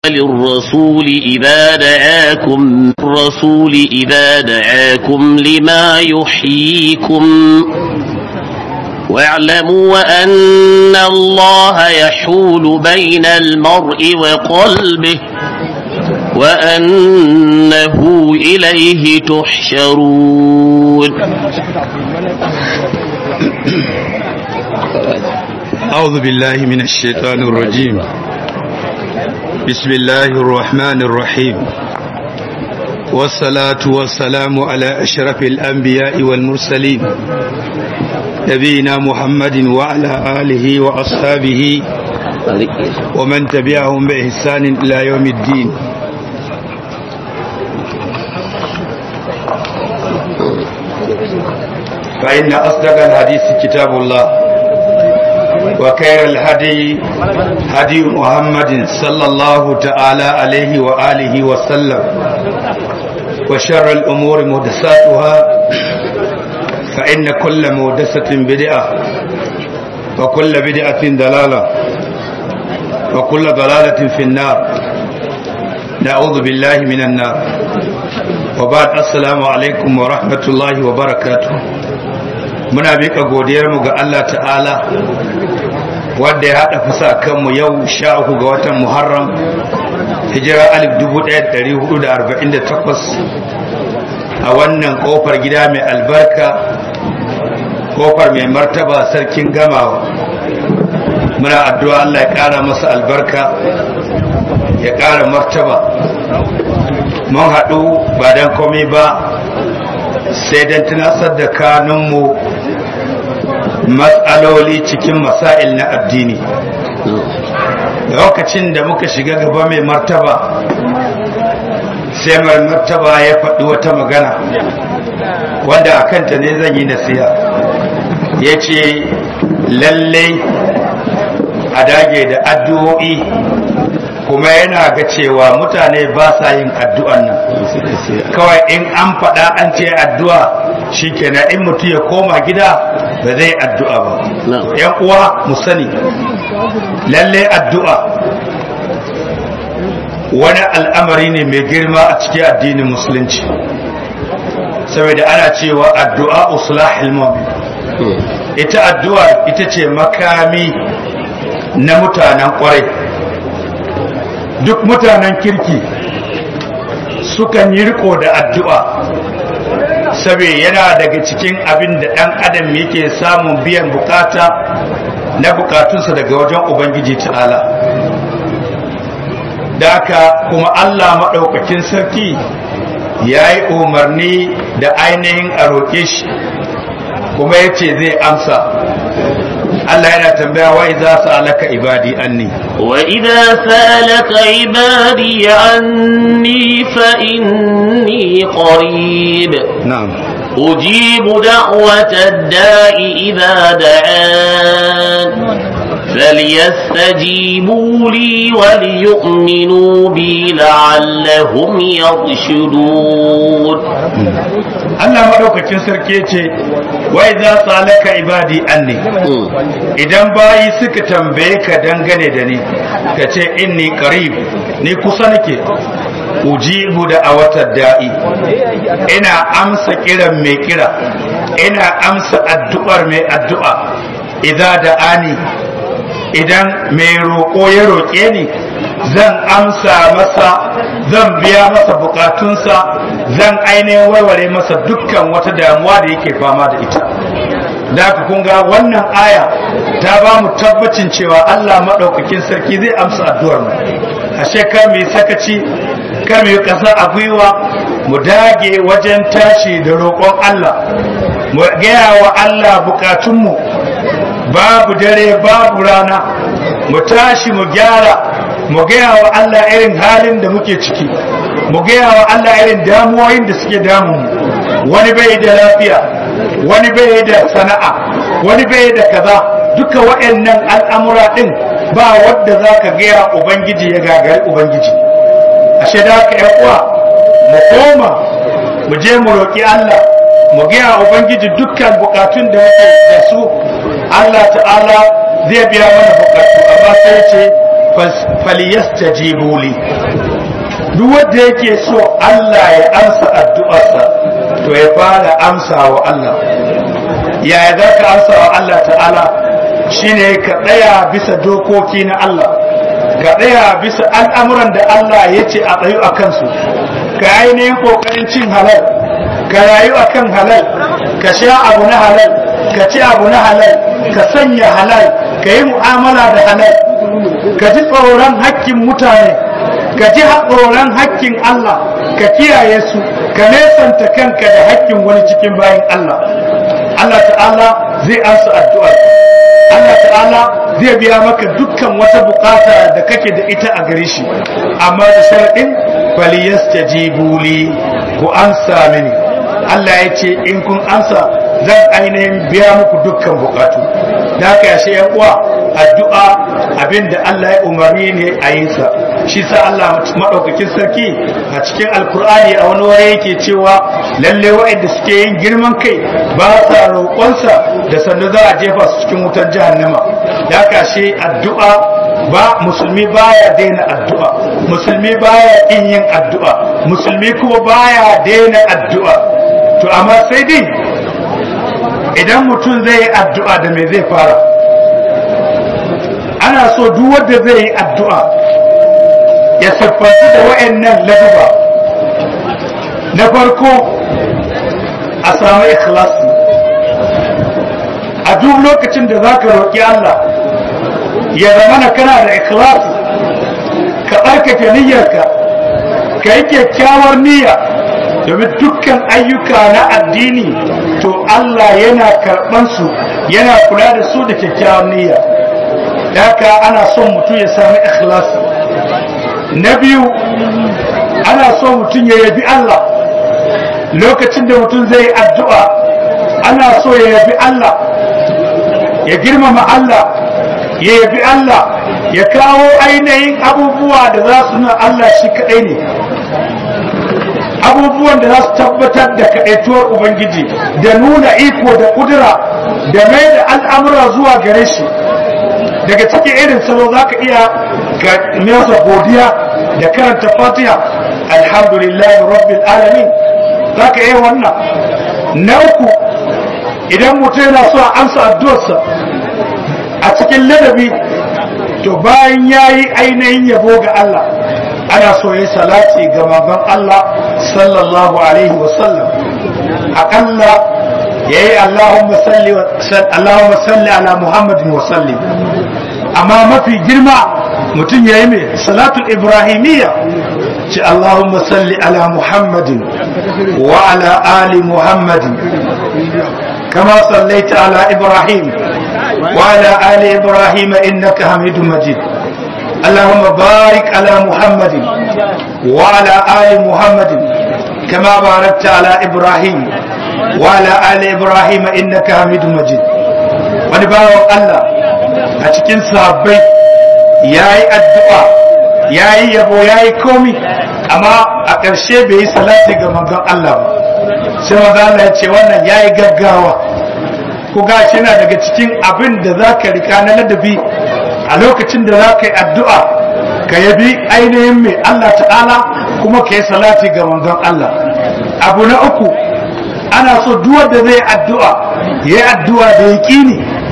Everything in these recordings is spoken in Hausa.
للرسول إذا دعاكم الرسول إذا دعاكم لما يحييكم واعلموا أن الله يحول بين المرء وقلبه وأنه إليه تحشرون أعوذ بالله من الشيطان الرجيم بسم الله الرحمن الرحيم والصلاة والسلام على أشرف الأنبياء والمرسلين نبينا محمد وعلى آله وأصحابه ومن تبعهم بإحسان إلى يوم الدين فإن أصدق الحديث كتاب الله وخير الهدي هدي محمد صلى الله تعالى عليه وآله وسلم وشر الأمور محدثاتها فإن كل محدثة بدعة وكل بدعة ضلالة وكل ضلالة في النار نعوذ بالله من النار وبعد السلام عليكم ورحمة الله وبركاته muna miƙa godiyarmu ga Allah ta'ala wadda ya haɗa fusa kanmu yau sha uku ga watan muharram hijira alif dubu ɗaya ɗari hudu da arba'in da takwas a wannan ƙofar gida mai albarka ƙofar mai martaba sarkin gamawa muna addu'a Allah ya ƙara masa albarka ya ƙara martaba mun haɗu ba don komai ba sai don tunasar da kanunmu matsaloli cikin masail na addini lokacin da muka shiga gaba mai martaba sai mai martaba ya faɗi wata magana wanda a kanta ne zan yi nasiha ya ce lallai a dage da addu'o'i kuma yana ga cewa mutane ba sa yin addu'an nan kawai in an faɗa an ce addu'a shi kenan in mutum ya koma gida ba zai addu'a ba yan uwa mu sani lalle addu'a wani al'amari ne mai girma a cikin addinin musulunci saboda ana cewa addu'a usulahil mu'min ita addu'a ita ce makami na mutanen kwarai duk mutanen kirki sukan yi riko da addu'a saboda yana daga cikin abin da ɗan adam yake samun biyan bukata na bukatunsa daga wajen ubangiji ta'ala da haka kuma allah maɗaukakin sarki ya yi umarni da ainihin a roƙe shi kuma ya ce zai amsa Allah yana tambaya wa idza sa'alaka ibadi anni wa idza sa'alaka ibadi anni fa inni qarib na'am ujibu da'wata ad-da'i idza da'an فليستجيبوا لي وليؤمنوا بي لعلهم يرشدون Allah maɗaukacin sarki ce wai za su halaka ibadi anni idan bayi suka tambaye ka dangane da ni ka ce inni qarib ni kusa nake ujibu da a watan da'i ina amsa kiran mai kira ina amsa addu'ar mai addu'a idan da ani idan mai roƙo ya roƙe ni zan amsa masa zan biya masa bukatunsa zan ainihin warware masa dukkan wata damuwa da yake fama da ita da ku kun ga wannan aya ta ba mu tabbacin cewa Allah maɗaukakin sarki zai amsa addu'ar mu ashe kar mu yi sakaci kar mu yi ƙasa a gwiwa mu dage wajen tashi da roƙon Allah mu gaya wa Allah bukatunmu babu dare babu rana mu tashi mu gyara mu gaya wa Allah irin halin da muke ciki mu gaya wa Allah irin damuwoyin da suke damun wani bai da lafiya wani bai da sana'a wani bai da kaza duka waɗannan al'amura ɗin ba wadda za ka gaya ubangiji ya gagari ubangiji ashe da haka ‘yan uwa mu koma mu je mu roƙi Allah mu gaya ubangiji dukkan bukatun da muke da su Allah ta'ala zai biya mana bukatu amma sai ce falyastajibu li duk wanda yake so Allah ya amsa addu'arsa to ya fara amsa wa Allah yaya za ka amsa wa Allah ta'ala shine ka tsaya bisa dokoki na Allah ka tsaya bisa al'amuran da Allah ya ce a tsayu a kansu ka ainihin ƙoƙarin cin halal ka rayu a kan halal ka sha abu na halal ka ci abu na halal ka sanya halal ka yi mu'amala da halal ka ji tsoron hakkin mutane ka ji tsoron hakkin Allah ka kiyaye su ka nesanta kanka da hakkin wani cikin bayan Allah Allah ta'ala zai ansa addu'ar Allah ta'ala zai biya maka dukkan wata bukata da kake da ita a gare shi amma da sharadin falyastajibu li ku ansa mini Allah ya ce in kun ansa zan ainihin biya muku dukkan bukatu da haka yashe yan uwa addu'a abinda Allah ya umarni ne a yin sa shi sa Allah madaukakin sarki a cikin alkur'ani a wani wuri yake cewa lalle waɗanda suke yin girman kai ba sa roƙonsa da sannu za a jefa su cikin wutar jahannama da haka shi addu'a ba musulmi baya daina addu'a musulmi baya in yin addu'a musulmi kuma baya daina addu'a to amma sai dai idan mutum zai yi addu'a da me zai fara ana so duk wanda zai yi addu'a ya siffanci da wa'annan laduba na farko a samu ikhlasi a duk lokacin da za ka roƙi Allah ya zama na kana da ikhlasi ka tsarkake niyyarka ka yi kyakkyawar niyya domin dukkan ayyuka na addini to Allah yana karɓan su yana kula da su da kyakkyawar niyya haka ana son mutum ya sami ikhlasi na biyu ana son mutum ya yabi Allah lokacin da mutum zai yi addu'a ana so ya yabi Allah ya girmama Allah ya yabi Allah ya kawo ainihin abubuwa da za su nuna Allah shi kaɗai ne abubuwan da za su tabbatar da kaɗaituwar Ubangiji da nuna iko da ƙudura da mai da al'amura zuwa gare shi daga cikin irin salo za ka iya ga nesa godiya da karanta fatiha alhamdulillahi rabbil alamin za ka iya wannan na uku idan mutum yana so a amsa addu'arsa a cikin ladabi to bayan ya yi ainihin yabo ga Allah ana so ya salati ga manzon Allah sallallahu alaihi wasallam aƙalla ya yi Allahumma salli ala Muhammadin wasallim amma mafi girma mutum ya yi mai salatul ibrahimiyya ce Allahumma salli ala Muhammadin wa ala ali Muhammadin kama sallaita ala Ibrahim wa ala ali Ibrahim innaka hamidun majid اللهم بارك على محمد وعلى آل محمد كما باركت على إبراهيم وعلى آل إبراهيم إنك حميد مجيد ونبارك الله أتكين صحابي ياي الدعاء ياي يبو ياي كومي أما أكرشي بي صلاتي كما قال الله sai maza Allah ya ce wannan yayi gaggawa ku ga shi na daga cikin abin da za ka rika na ladabi a lokacin da za ka yi addu'a ka yabi ainihin mai Allah ta'ala kuma ka yi salati ga manzon Allah abu na uku ana so duwar da zai addu'a ya yi addu'a da yaƙini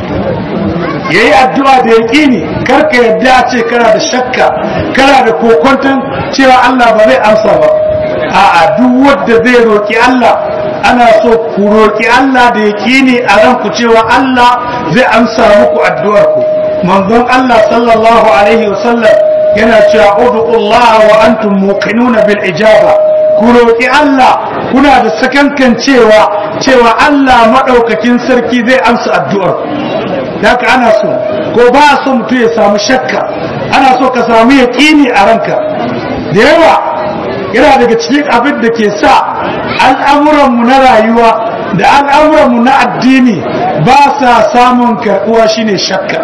ya yi addu'a da yaƙini karka yadda a ce kana da shakka kana da kokonton cewa Allah ba zai amsa ba a'a duk wanda zai roƙi Allah ana so ku roƙi Allah da yaƙini a ranku cewa Allah zai amsa muku addu'arku manzon Allah sallallahu alaihi wasallam yana cewa ud'ullah wa antum muqinuna bil ijaba ku roki Allah kuna da sakankan cewa cewa Allah madaukakin sarki zai amsa addu'ar haka ana so ko ba so mutum ya samu shakka ana so ka samu yaqini a ranka da yawa yana daga cikin abin da ke sa al'amuranmu na rayuwa da al'amuranmu na addini ba sa samun karɓuwa shine shakka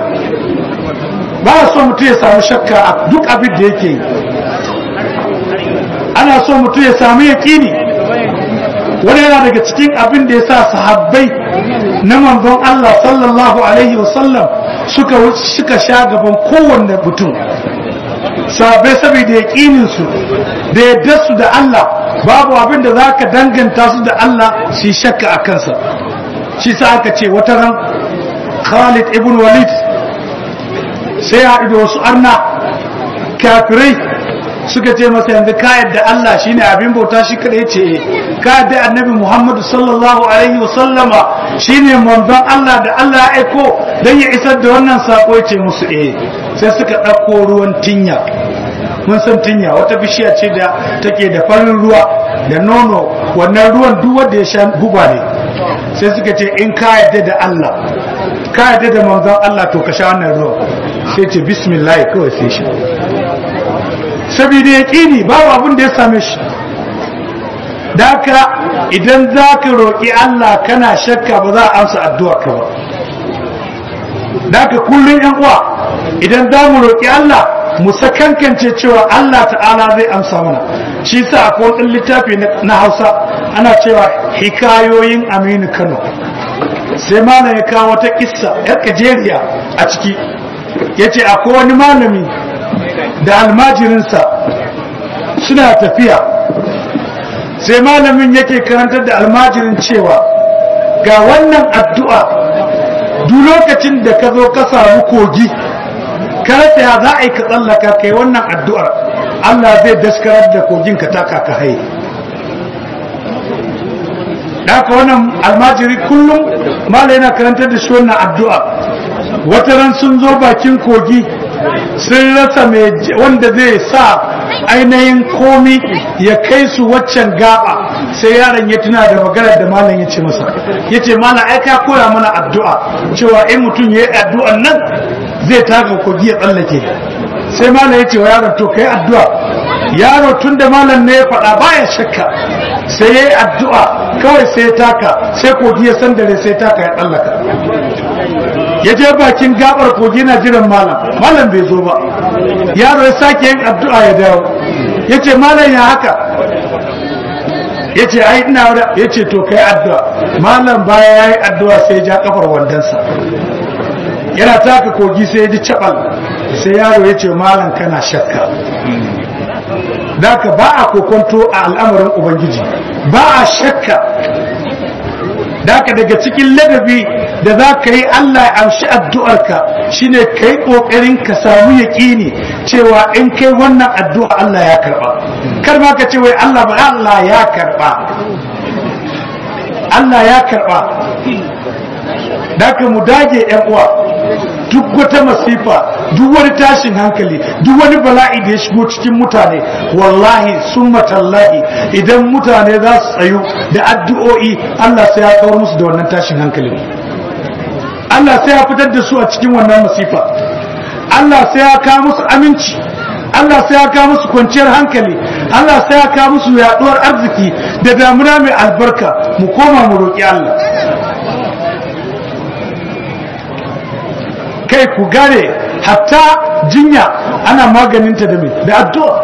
ba so mutum ya samu shakka a duk abin da yake yi ana so mutum ya samu yaƙini wani yana daga cikin abin da ya sa sahabbai na manzon Allah sallallahu alaihi wasallam suka suka sha gaban kowanne mutum sabai saboda yaƙinin su da yadda su da Allah babu abin da za ka danganta su da Allah su yi shakka a kansa shi sa aka ce wata ran Khalid ibn Walid sai ya haɗu da wasu arna kafirai suka ce masa yanzu ka yadda Allah shine abin bauta shi kadai ce ka yadda annabi Muhammadu sallallahu alaihi wa sallama shine manzon Allah da Allah ya aiko dan ya isar da wannan sako ya ce musu eh sai suka ɗauko ruwan tinya mun san tinya wata bishiya ce da take da farin ruwa da nono wannan ruwan duk wanda ya sha guba ne sai suka ce in ka yadda da Allah ka yadda da manzon Allah to ka sha wannan ruwan sai ce bismillah kawai sai shi saboda yaƙini babu abin da ya same shi daka idan za ka roƙi Allah kana shakka ba za a amsa addu'a ka ba daka kullum yan uwa idan za mu roƙi Allah mu sakankance cewa Allah ta'ala zai amsa mana shi sa akwai wani littafi na Hausa ana cewa hikayoyin Aminu Kano sai malam ya kawo wata kissa yar kajeriya a ciki yace akwai wani malami da almajirinsa suna tafiya sai malamin yake karantar da almajirin cewa ga wannan addu'a duk lokacin da ka zo ka samu kogi karata ya za a yi ka tsallaka kai wannan addu'ar Allah zai daskarar da kogin ka taka ka haye haka wannan almajiri kullum malai yana karantar da shi wannan addu'a wata ran sun zo bakin kogi sun rasa wanda zai sa ainihin komi ya kai su waccan gaba sai yaron ya tuna da maganar da malam ya ce masa ya ce malam ai ka koya mana addu'a cewa in mutum ya yi addu'an nan zai taka kogi ya tsallake sai malam ya ce wa yaron to kai addu'a yaro tun da malam ne ya faɗa baya shakka sai ya yi addu'a kawai sai ya taka sai kogi ya sandare sai taka ya tsallaka ya je bakin gabar kogi na jiran malam malam bai zo ba yaro ya sake yin addu'a ya dawo ya ce malam ya haka ya ce ai ina wadda ya ce to kai addu'a malam baya ya yi addu'a sai ja kafar wandonsa yana taka kogi sai ya ji cabal sai yaro ya ce malam kana shakka Daka ba a kokonto a al'amarin Ubangiji ba a shakka Daka daga cikin ladabi da za ka yi Allah ya amshi addu'arka shine ka yi ƙoƙarin ka samu yaƙini cewa in kai wannan addu'a Allah ya karɓa. Kar ma ka ce wai Allah ba Allah ya karɓa. Allah ya karɓa. Daka mu dage ‘yan uwa duk wata masifa duk wani tashin hankali duk wani bala'i da ya shigo cikin mutane wallahi sun matallahi idan mutane za su tsayu da addu'o'i Allah sai ya kawar musu da wannan tashin hankali Allah sai ya fitar da su a cikin wannan masifa Allah sai ya kawo musu aminci Allah sai ya kawo musu kwanciyar hankali Allah sai ya kawo musu yaduwar arziki da damuna mai albarka mu koma mu roƙi Allah kai ku gane hatta jinya ana maganinta da mai da addu'a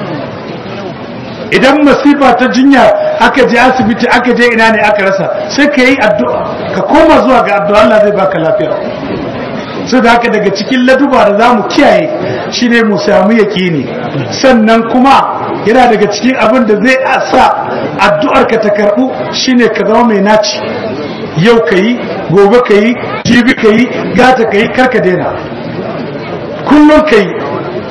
idan masifa ta jinya aka je asibiti aka je ina ne aka rasa sai ka yi addu'a ka koma zuwa ga addu'a Allah zai baka lafiya sai da haka daga cikin laduba da za mu kiyaye shine mu samu yaƙini sannan kuma yana daga cikin abin da zai sa addu'ar ka ta karɓu shine ka zama mai naci yau ka yi gobe ka yi jibi ka yi gata ka yi karka daina kullum ka yi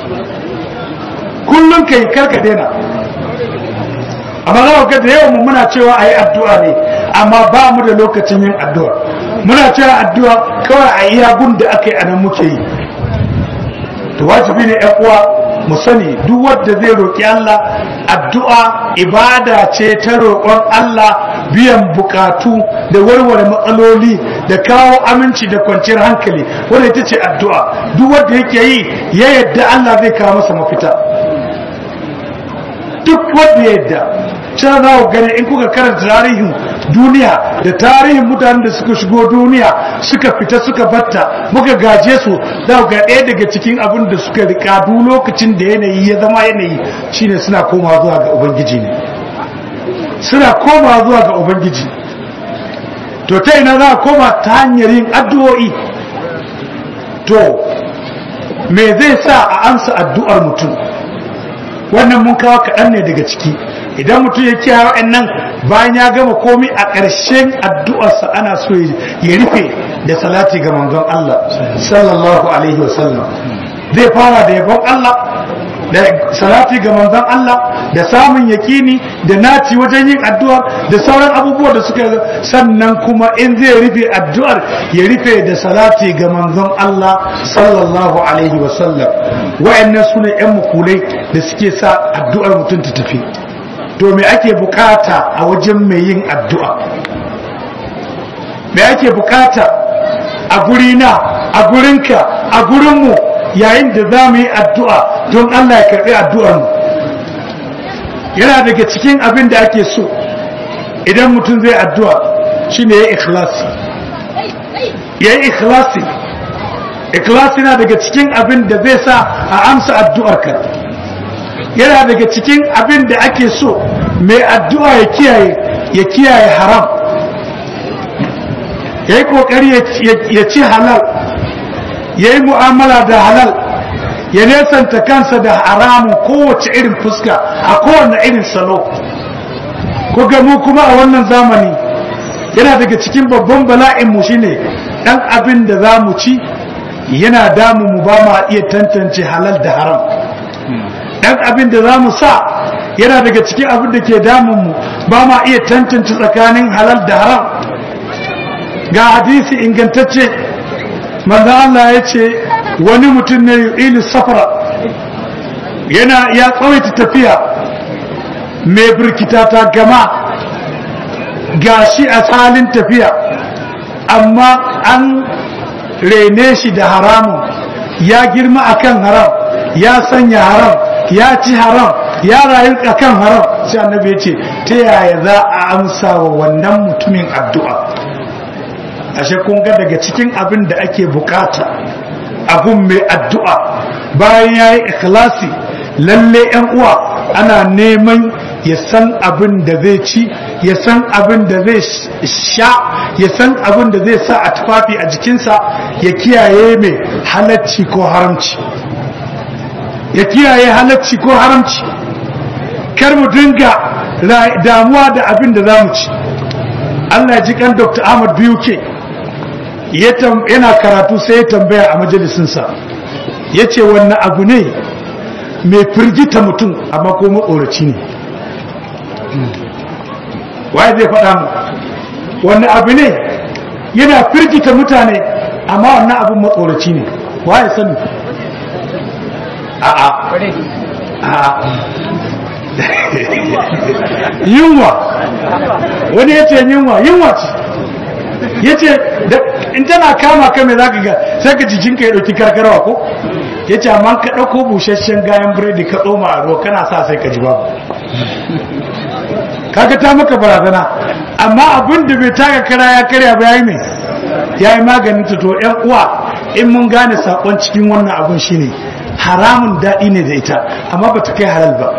kullum ka yi karka daina amma za ga da yawan muna cewa a yi addu'a ne amma ba mu da lokacin yin addu'a muna cewa addu'a kawai a iya gun da aka yi a nan muke yi to wajibi ne yan uwa mu sani duk wanda zai roƙi Allah addu'a ibada ce ta roƙon Allah biyan bukatu da warware matsaloli da kawo aminci da kwanciyar hankali wanda ita ce addu'a duk wanda yake yi ya yadda Allah zai kawo masa mafita duk wanda ya yadda can za ku gani in kuka karanta tarihin duniya da tarihin mutanen da suka shigo duniya suka fita suka batta muka gaje su za ku ga ɗaya daga cikin abin da suka rika duk lokacin da yanayi ya zama yanayi shine suna koma zuwa ga ubangiji ne suna koma zuwa ga ubangiji to ta ina za a koma ta hanyar yin addu'o'i to me zai sa a amsa addu'ar mutum wannan mun kawo kaɗan ne daga ciki idan mutum ya kiyaye wa'annan bayan ya gama komai a ƙarshen addu'arsa ana so ya rufe da salati ga manzon Allah sallallahu alaihi wasallam zai fara da yabon Allah da salati ga manzon Allah da samun yakini da naci wajen yin addu'ar da sauran abubuwa da suka sannan kuma in zai rufe addu'ar ya rufe da salati ga manzon Allah sallallahu alaihi wasallam wa'annan sune yan mukulai da suke sa addu'ar mutum ta tafi to me ake bukata a wajen mai yin addu'a me ake bukata a gurina a gurinka a gurinmu yayin da za mu yi addu'a don Allah ya karɓi addu'armu yana daga cikin abin da ake so idan mutum zai addu'a shi ne ya yi ikhlasi ya yi ikhlasi ikhlasi na daga cikin abin da zai sa a amsa addu'arka yana daga cikin abin da ake so mai addu'a ya kiyaye ya kiyaye haram ya yi ƙoƙari ya ci halal ya yi mu'amala da halal ya nesanta kansa da haramun kowace irin fuska a kowane irin salo ko mu kuma a wannan zamani yana daga cikin babban bala'inmu shine ɗan abin da za mu ci yana damu mu ba ma iya tantance halal da haram ɗan abin da za mu sa yana daga cikin abin da ke damunmu ba ma iya tantance tsakanin halal da haram ga hadisi ingantacce manzo Allah ya ce wani mutum ne ilu safara yana ya tsawaita tafiya mai birkita ta gama gashi a salin tafiya amma an rene shi da haramun ya girma akan haram ya sanya haram ya ci haram ya rayu akan haram sai annabi ya ce ta yaya za a amsa wa wannan mutumin addu'a ashe kun ga daga cikin abin da ake bukata abun mai addu'a bayan ya yi ikhlasi lalle yan uwa ana neman ya san abin da zai ci ya san abin da zai sha ya san abin da zai sa a tufafi a jikinsa ya kiyaye mai halacci ko haramci ya kiyaye halacci ko haramci kar mu dinga damuwa da abin da za mu ci Allah ya ji kan Dr. Ahmad Biyuke yana karatu sai ya tambaya a majalisinsa ya ce wannan abu ne mai firgita mutum amma ko matsoraci ne waye zai faɗa mu wannan abu ne yana firgita mutane amma wannan abun matsoraci ne waye sani a'a yunwa wani ya ce yunwa yunwa ce ya ce in tana kama ka mai zaka ga sai ka jikinka ya ɗauki karkarwa ko ya ce amma ka ɗauko busasshen gayan biredi ka tsoma a ruwa kana sa sai ka ji babu kaga ta maka barazana amma abin da bai taka kara ya karya ba yayi mai yayi maganin ta to ƴan uwa in mun gane sakon cikin wannan abun shine haramun daɗi ne da ita amma bata kai halal ba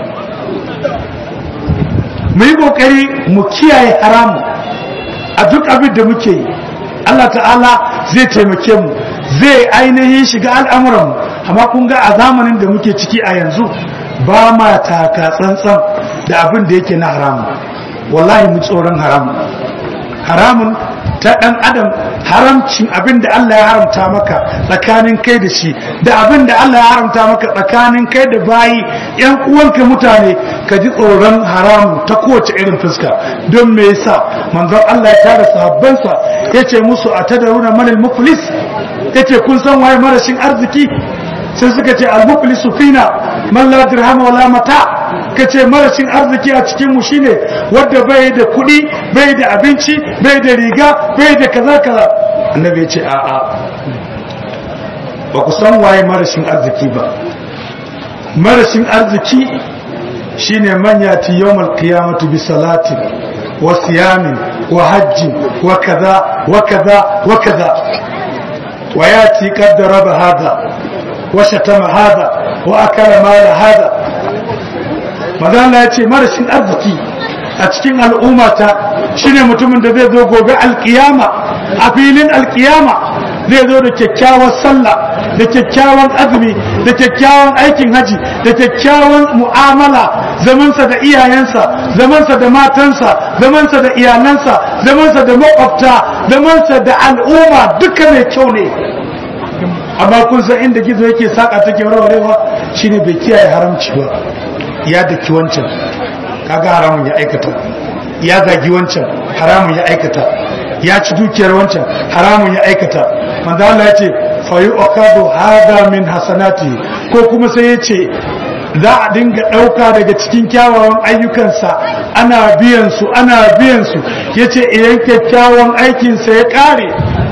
mu yi kokari mu kiyaye haramun a duk abin da muke yi Allah ta'ala zai taimake mu zai ainihin shiga al'amuranmu amma kun ga a zamanin da muke ciki a yanzu ba ma taka tsantsan da abin da yake na haramun wallahi mu tsoron haramun haramun ta ɗan adam haramcin abin da Allah ya haramta maka tsakanin kai da shi da abin da Allah ya haramta maka tsakanin kai da bayi yan uwanka mutane ka ji tsoron haramu ta kowace irin fuska don me yasa manzon Allah ya tara sahabbansa yace musu a tadaruna manal muflis yace kun san waye marashin arziki sai suka ce al muflisu fina man la dirham wala mata kace marashin arziki a cikin mu shine wanda bai da kuɗi bai da abinci bai da riga bai da kaza kaza annabi ya ce a a ba ku san waye marashin arziki ba marashin arziki shine man yati yawmal qiyamati bi salati wa siyamin wa hajji wa kaza wa kaza wa kaza wa yati qad daraba hada wa shatama hada wa akala mala hada manzo ya ce marashin arziki a cikin al'ummata shine mutumin da zai zo gobe alkiyama a filin alkiyama zai zo da kyakkyawar sallah da kyakkyawan azumi da kyakkyawan aikin haji da kyakkyawan mu'amala zamansa da iyayensa zamansa da matansa zamansa da iyalansa zamansa da makwabta zamansa da al'umma duka mai kyau ne amma kun san inda gizo yake saka take warwarewa shine bai kiyaye haramci ba ya daki wancan kaga haramun ya aikata ya zagi wancan haramun ya aikata ya ci dukiyar wancan haramun ya aikata manzo Allah ya ce fa yu'khadhu hadha min hasanati ko kuma sai ya ce za a dinga ɗauka daga cikin kyawawan ayyukansa ana biyan su ana biyan su yace idan kyakkyawan aikinsa ya ƙare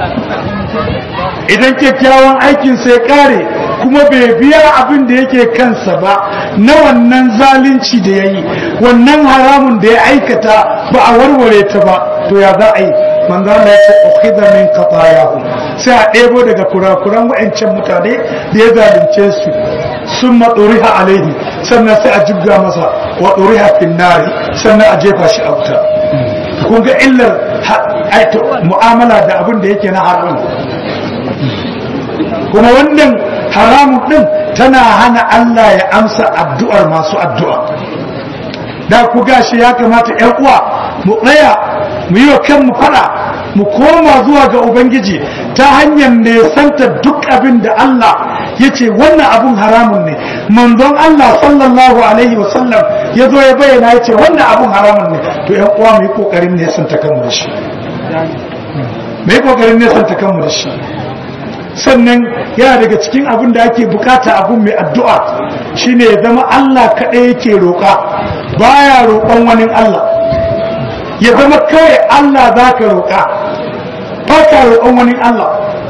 idan kyakkyawan aikinsa ya ƙare kuma bai biya abin da yake kansa ba na wannan zalunci da ya yi wannan haramun da ya aikata ba a warware ta ba to ya za a yi manzo Allah ya ce ukhidha min qatayahu sai a ɗebo daga kurakuran wa'ancan mutane da ya zalunce su sun maɗuriha alaihi sannan sai a jibga masa wa ɗuriha fin nari sannan a jefa shi a wuta kun ga illar mu'amala da abin da yake na haram kuma wannan haramun din tana hana Allah ya amsa addu'ar masu addu'a da ku gashi ya kamata ‘yan uwa mu tsaya mu yi wa kanmu fada mu koma zuwa ga Ubangiji ta hanyar nesanta duk abin da Allah ya ce wannan abin haramun ne manzon Allah sallallahu alaihi wasallam ya zo ya bayyana ya ce wannan abin haramun ne to ‘yan uwa mu yi ƙoƙarin nesanta kanmu da shi mu yi ƙoƙarin nesanta kanmu da shi sannan yana daga cikin abin da ake bukata abin mai addu'a shine ya zama Allah kaɗai yake roƙa baya roƙon wani Allah ya zama kawai Allah za ka roƙa ba ka roƙon wani Allah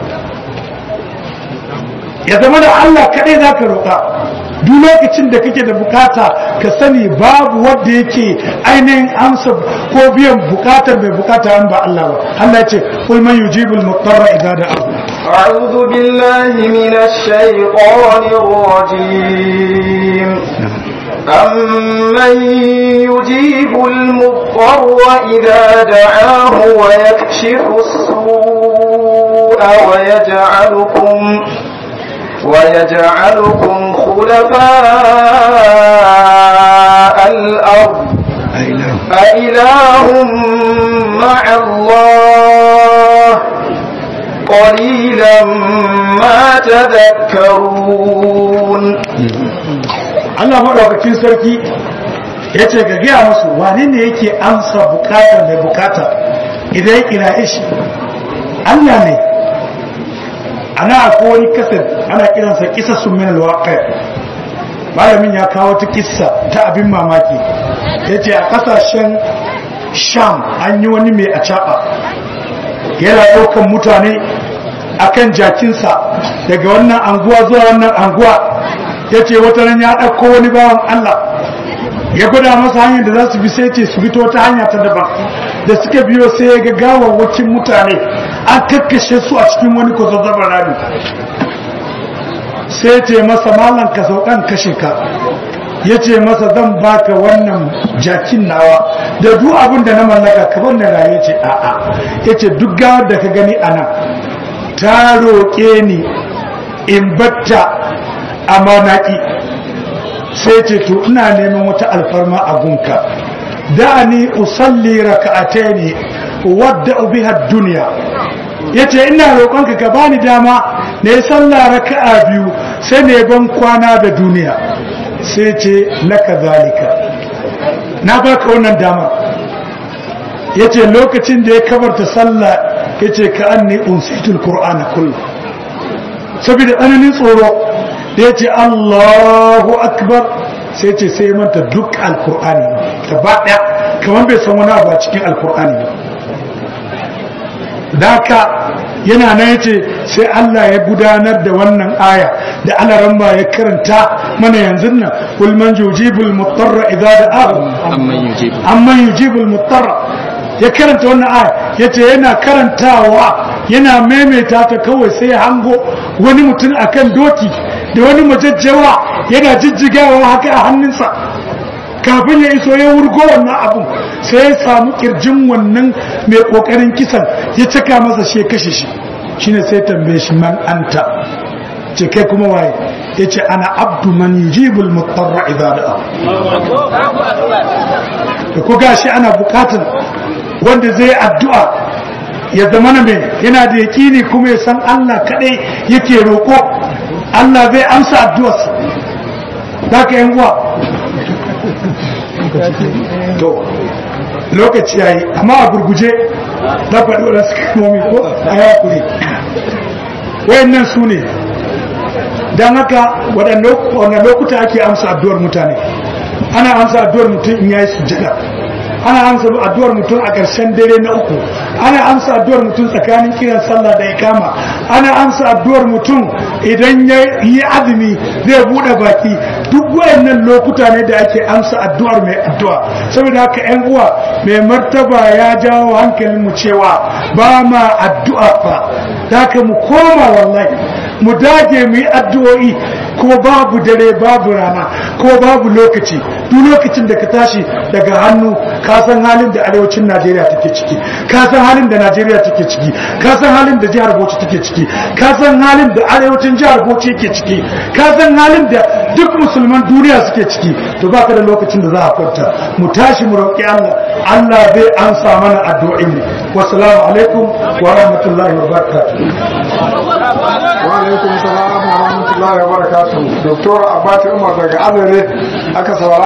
ya zama da Allah kaɗai za ka roƙa duk lokacin da kake da bukata ka sani babu wanda yake ainihin amsa ko biyan bukatar mai bukata an ba Allah ba Allah ya ce kul man yujibul mutarra idza da'a أعوذ بالله من الشيطان الرجيم أمن يجيب المضطر إذا دعاه ويكشف السوء ويجعلكم ويجعلكم خلفاء الأرض أإله مع الله قليلا ما تذكرون Allah maɗaukakin sarki ya ce ga gaya musu wane ne yake amsa bukatar mai bukata idan ya kira shi Allah ne ana akwai wani kasar ana kiransa kisa sun min alwaƙai malamin ya kawo ta kissa ta abin mamaki ya ce a ƙasashen sham an yi wani mai a yana ɗaukan mutane akan jakinsa daga wannan anguwa zuwa wannan anguwa ya ce wata ran ya ɗauko wani bawan Allah ya gwada masa hanyar da za su bi sai ce su bi ta wata hanya ta daban da suka biyo sai ya ga gawawwakin mutane an kakkashe su a cikin wani kwazazzabar rami sai ya ce masa malam ka saukan kashe ka ya ce masa zan baka wannan jakin nawa da duk abin da na mallaka ka wannan raye ce a'a ya ce duk gawar da ka gani a nan ta roƙe ni in batta a manaki sai ce to ina neman wata alfarma a gunka da ni usalli raka'ataini wadda biha duniya yace ina roƙonka ka bani dama na yi sallah raka'a biyu sai ne ban kwana da duniya sai ce laka zalika na baka wannan dama yace lokacin da ya kabarta sallah yace ka anni unsitul qur'ana kullu saboda tsananin tsoro da yace Allahu akbar sai ce sai manta duk alqur'ani gaba daya kamar bai san wani abu a cikin alqur'ani ba daka yana nan yace sai Allah ya gudanar da wannan aya da alaran ya karanta mana yanzu nan kul man yujibul mutarra idza da'ahu amman yujibu amman yujibul mutarra ya karanta wannan aya yace yana karantawa yana maimaita ta kawai sai ya hango wani mutum akan doki da wani majajjawa yana jijjigawa haka a hannunsa kafin ya iso ya wurgo wannan abun sai ya samu kirjin wannan mai kokarin kisan ya caka masa shi ya kashe shi shine sai tambaye shi man anta ce kai kuma waye ya ce ana abdu man yujibul mutarra idza da'a da ko gashi ana bukatar wanda zai addu'a ya zama na mai yana da yaƙini kuma ya san Allah kaɗai yake roƙo Allah zai amsa addu'arsa za ka yan uwa to lokaci yayi amma a gurguje na faɗi wadansu kalmomi ko a yakuri wayannan su ne don haka waɗanne lokuta ake amsa addu'ar mutane ana amsa addu'ar mutum in yayi sujjada ana amsa addu'ar mutum a ƙarshen dare na uku ana amsa addu'ar mutum tsakanin kiran sallah da ikama ana amsa addu'ar mutum idan ya yi azumi zai buɗe baki duk wayannan lokuta ne da ake amsa addu'ar mai addu'a saboda haka yan uwa mai martaba ya jawo hankalin mu cewa ba ma addu'a fa haka mu koma wallahi mu dage mu yi addu'o'i ko babu dare babu rana ko babu lokaci duk lokacin da ka tashi daga hannu ka san halin da arewacin Najeriya take ciki ka san halin da Najeriya take ciki ka san halin da jihar Bauchi take ciki ka san halin da arewacin jihar Bauchi yake ciki ka san halin da duk musulman duniya suke ciki to baka da lokacin da za a kwanta mu tashi mu roƙi Allah Allah zai ansa mana addu'o'in mu wassalamu alaikum wa rahmatullahi wa barakatuh wa alaikum salam wa rahmatullahi wa barakatuh doktor abati umar daga azare aka saurara